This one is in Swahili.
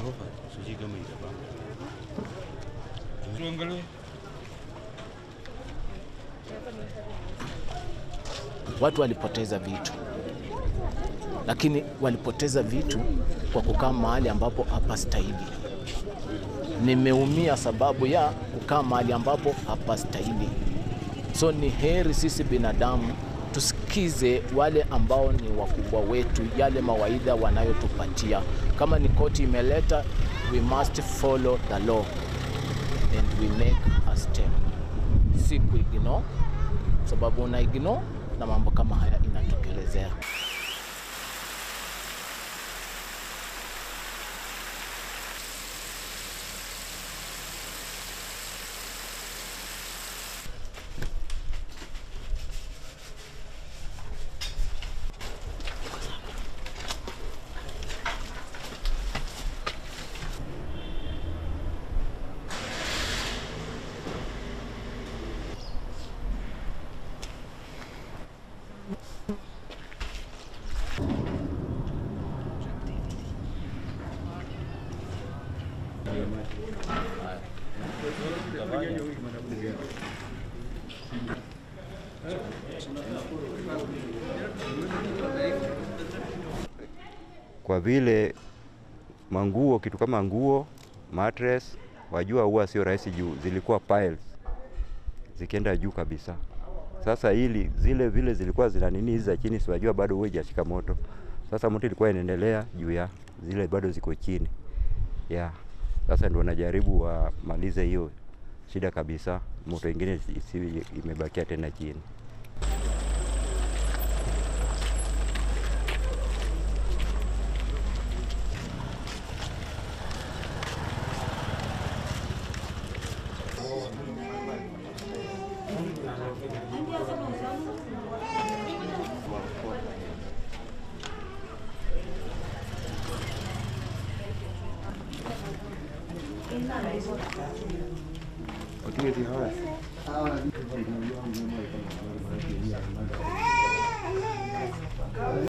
ghorofa, sijui kama itapanga. Tuangalie. Watu walipoteza vitu, lakini walipoteza vitu kwa kukaa mahali ambapo hapastahili. Nimeumia sababu ya kukaa mahali ambapo hapastahili. So ni heri sisi binadamu tusikize wale ambao ni wakubwa wetu, yale mawaidha wanayotupatia. Kama ni koti imeleta, we must follow the law and we make a step, si kuignore, sababu una ignore na mambo kama haya inatokelezea. kwa vile manguo, kitu kama nguo, mattress, wajua huwa sio rahisi juu zilikuwa piles zikienda juu kabisa. Sasa ili zile vile zilikuwa zina nini hizi za chini, siwajua bado huwa ijashika moto. Sasa moto ilikuwa inaendelea juu ya zile bado ziko chini ya sasa, ndio wanajaribu wamalize hiyo shida kabisa, moto ingine isiwe imebakia tena chini. Wakiwa